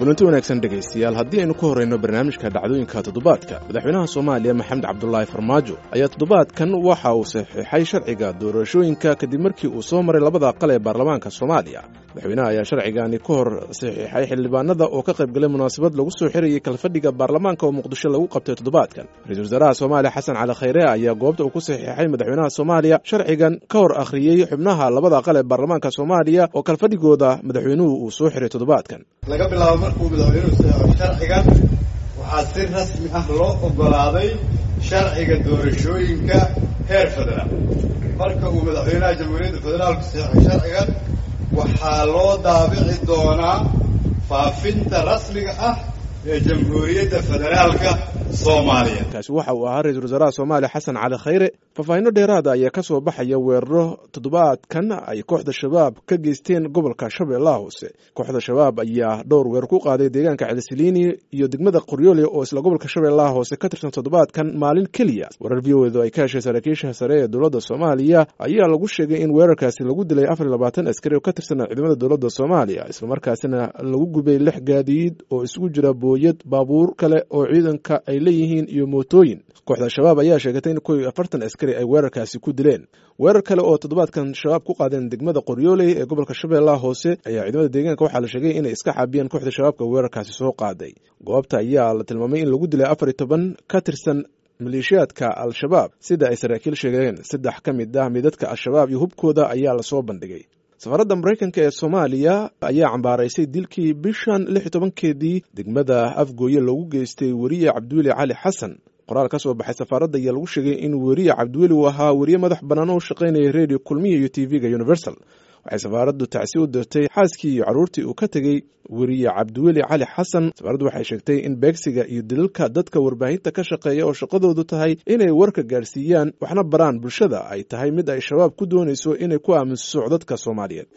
kulanti wanaagsan dhegaystayaal haddii aynu ka horrayno barnaamijka dhacdooyinka toddobaadka madaxweynaha soomaaliya maxamed cabdulaahi farmaajo ayaa toddobaadkan waxa uu saxiixay sharciga doorashooyinka kadib markii uu soo maray labada aqal ee baarlamaanka soomaaliya madaxweynaha ayaa sharcigani ka hor saxiixay xildhibaanada oo ka qayb galay munaasabad lagu soo xirayay kalfadhiga baarlamaanka oo muqdisho lagu qabtay toddobaadkan ra-iisul wasaaraha soomaaliya xasan cali khayre ayaa goobta uu ku saxiixay madaxweynaha soomaaliya sharcigan ka hor akhriyey xubnaha labada aqal ee baarlamaanka soomaaliya oo kalfadhigooda madaxweynuhu uu soo xiray toddobaadkan laga bilaabo markuu madaxweynuhu saxo sharcigan waxaa si rasmi ah loo oggolaaday sharciga doorashooyinka heer federaal marka uu madaxweynaha jamhuuriyadda federaalku saxo sharcigan waxaa loo daabici doonaa faafinta rasmiga ah ee jamhuuriyadda federaalka soomaaliya kaasi waxa uu ahaa ra-isul wasaaraha soomaaliya xasan cali khayre faahfaahinno dheeraada ayaa ka soo baxaya weeraro toddobaadkan ay kooxda shabaab ka geysteen gobolka shabeellaha hoose kooxda shabaab ayaa dhowr weer ku qaaday deegaanka celisiliini iyo degmada qoryoole oo isla gobolka shabeellaha hoose ka tirsan toddobaadkan maalin keliya warar v o edu ay ka heshay saraakiisha sare ee dowladda soomaaliya ayaa lagu sheegay in weerarkaasi lagu dilay afar iyo labaatan askari oo ka tirsan ciidamada dowladda soomaaliya islamarkaasina lagu gubay lix gaadiid oo isugu jira booyad baabuur kale oo ciidanka ay leeyihiin iyo mootooyin kooxda shabaab ayaa sheegatay in kow iyo afartan askari ay weerarkaasi ku dileen weerar kale oo toddobaadkan shabaab ku qaadeen degmada qoryooley ee gobolka shabeellaha hoose ayaa ciidamada deegaanka waxaa la sheegay inay iska xaabiyeen kooxda shabaabka weerarkaasi soo qaaday goobta ayaa la tilmaamay in lagu dilay afar iyo toban ka tirsan maleeshiyaadka al-shabaab sida ay saraakiil sheegeen saddex ka mid ah midadka al-shabaab iyo hubkooda ayaa lasoo bandhigay safaaradda maraykanka ee soomaaliya ayaa cambaaraysay dilkii bishan lix iyo tobankeedii degmada afgooye loogu geystay weriye cabdiweli cali xasan qoraal ka soo baxay safaaradda ayaa lagu sheegay in weriye cabdiweli uu ahaa weriye madax bannaan oo u shaqaynaya redio kulmiya iyo t v-ga universal waxay safaaraddu tacsi u dirtay xaaskii iyo carruurtii uu ka tegey weriye cabdiweli cali xasan safaaraddu waxay sheegtay in beegsiga iyo dililka dadka warbaahinta ka shaqeeya oo shaqadoodu tahay inay warka gaarsiiyaan waxna baraan bulshada ay tahay mid ay shabaab ku doonayso inay ku aaminso dadka soomaaliyeed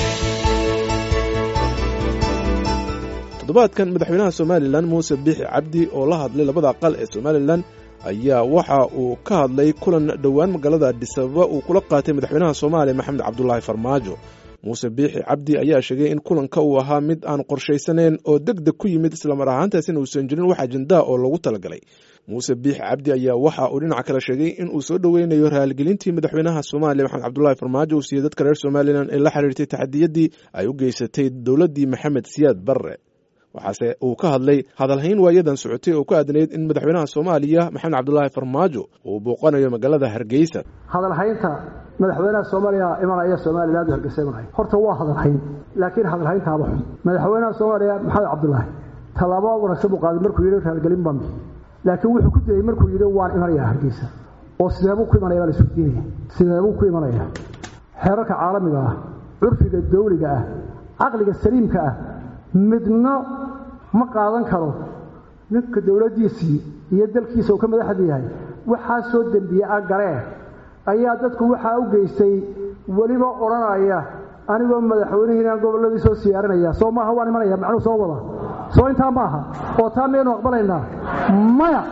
toddobaadkan madaxweynaha somalilan muuse biixi cabdi oo la hadlay labada aqal ee somalilan ayaa waxa uu ka hadlay kulan dhowaan magaalada adisababa uu kula qaatay madaxweynaha soomaaliya maxamed cabdulaahi farmaajo muuse biixi cabdi ayaa sheegay in kulanka uu ahaa mid aan qorshaysanayn oo deg deg ku yimid islamar ahaantaasina uusan jirin wax ajendaa oo lagu talagalay muuse biixi cabdi ayaa waxa uu dhinaca kale sheegay in uu soo dhoweynayo raaligelintii madaxweynaha soomaaliya maxamed cabdulaahi farmaajo uu siiyey dadka reer somalilan ee la xiriirtay taxadiyadii ay u geysatay dowladdii maxamed siyaad barre waxaase uu ka hadlay hadalhayn waayadan socotay oo ku aadanayd in madaxweynaha soomaaliya maxamed cabdulaahi farmaajo uu booqanayo magaalada hargeysa hadalhaynta madaxweynaha soomaaliya imanaya somaliland u hargeysa imanaya horta waa hadalhayn laakiin hadalhayntaaba xun madaxweynaha soomaaliya maxamed cabdulaahi tallaabo wanaagsan buu qaaday markuu yidhi raalgelin baan bixi laakiin wuxuu ku dayey markuu yidhi waan imanayaa hargeysa oo sideebuu ku imanaya baa la isweydiinaya sideebuu ku imanaya xeerarka caalamiga ah curfiga dawliga ah caqliga saliimka ah midna ma qaadan karo ninka dowladdiisii iyo dalkiisa uu ka madaxda yahay waxaa soo dembiye a galee ayaa dadku waxaa u geystay weliba odhanaya anigoo madaxweynihiinaan gobolladii soo siyaarinaya soo maaha waan imanaya macnuu soo wada soo intaa ma aha oo taa miyaynu aqbalaynaa maya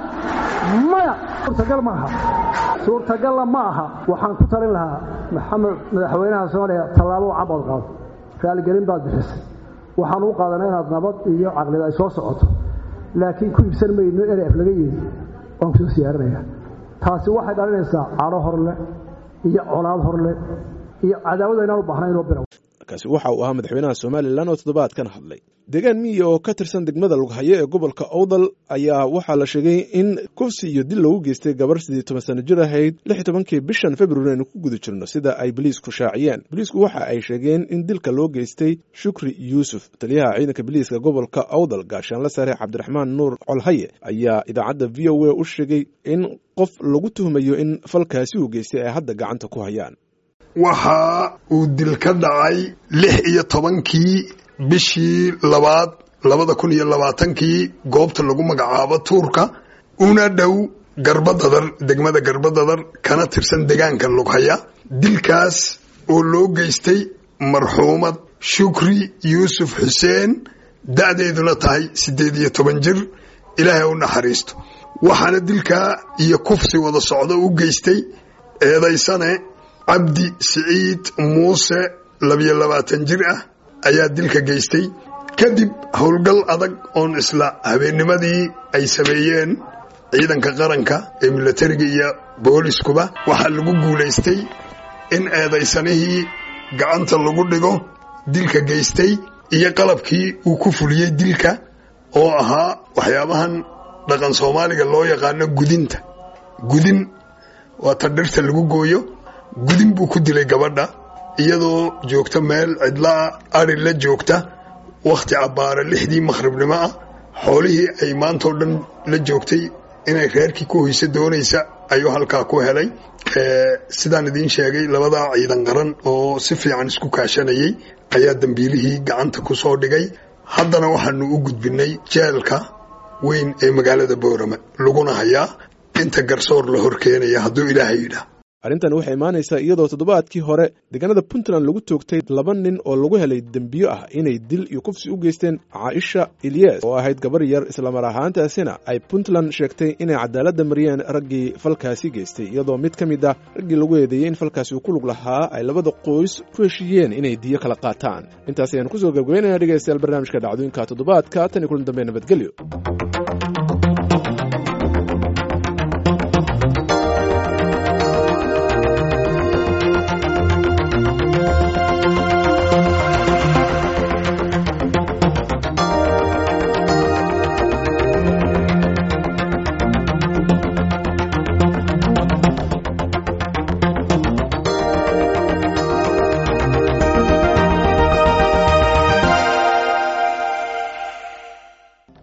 maya suurtagal ma aha suurtagalla ma aha waxaan ku talin lahaa maxamed madaxweynaha soomaaliya tallaabo cabaad qaado raaligelin baad bixisay waxaan u qaadanaa inaad nabad iyo caqlida ay soo socoto laakiin ku iibsan mayno erf laga yeedi waan kusoo siyaarinaya taasi waxay dhalinaysaa cadho horle iyo colaad horle iyo cadaawada inaan u baahnaynoo bilow kaasi waxa uu ahaa madaxweynaha somalilan oo toddobaadkan hadlay deegaan miyi oo ka tirsan degmada lughaye ee gobolka owdal ayaa waxaa la sheegay in kufsi iyo dil loogu geystay gabar sidii toban sano jir ahayd lix iyo tobankii bishan februari aynu ku guda jirno sida ay boliisku shaaciyeen boliisku waxa ay sheegeen in dilka loo geystay shukri yuusuf taliyaha ciidanka biliiska gobolka owdal gaashaanla sare cabdiraxmaan nuur colhaye ayaa idaacadda v o a u sheegay in qof lagu tuhmayo in falkaasi uu geystay ay hadda gacanta ku hayaan waxa uu dil ka dhacay lix iyo tobankii bishii labaad labada kun iyo labaatankii goobta lagu magacaabo tuurka una dhow garbadadar degmada garbadadar kana tirsan degaanka lughaya dilkaas oo loo geystay marxuumad shukri yuusuf xuseen da'deeduna tahay siddeed iyo toban jir ilaahay u naxariisto waxaana dilkaa iyo kufsi wada socdo u geystay eedaysane cabdi siciid muuse labiyo labaatan jir ah ayaa dilka geystay kadib howlgal adag oon isla habeennimadii ay sameeyeen ciidanka qaranka ee milatariga iyo booliskuba waxaa lagu guulaystay in eedaysanihii gacanta lagu dhigo dilka geystay iyo qalabkii uu ku fuliyey dilka oo ahaa waxyaabahan dhaqan soomaaliga loo yaqaano gudinta gudin waa ta dhirta lagu gooyo gudin buu ku dilay gabadha iyadoo joogta meel cidlaa ari la joogta wakhti cabbaara lixdii makhribnimo ah xoolihii ay maantao dhan la joogtay inay reerkii ku hoyso doonaysa ayuu halkaa ku helay sidaan idiin sheegay labadaa ciidan qaran oo si fiican isku kaashanayay ayaa dambiilihii gacanta ku soo dhigay haddana waxaanu u gudbinay jeelka weyn ee magaalada boorame laguna hayaa inta garsoor la hor keenaya hadduu ilaahay yidhaah arrintan waxay imaanaysaa iyadoo toddobaadkii hore deegaanada puntland lagu toogtay laba nin oo lagu helay dembiyo ah inay dil iyo kufsi u geysteen caaisha ilyas oo ahayd gabar yar islamar ahaantaasina ay puntland sheegtay inay cadaaladda mariyeen raggii falkaasi geystay iyadoo mid ka mid ah raggii lagu eedeeyey in falkaasi uu ku lug lahaa ay labada qoys ku heshiiyeen inay diyo kala qaataan intaas ayaan kusoo gabgabaynayna dhegeystayaal barnaamijka dhacdooyinka toddobaadka tan iyo kulan dambe nabadgelyo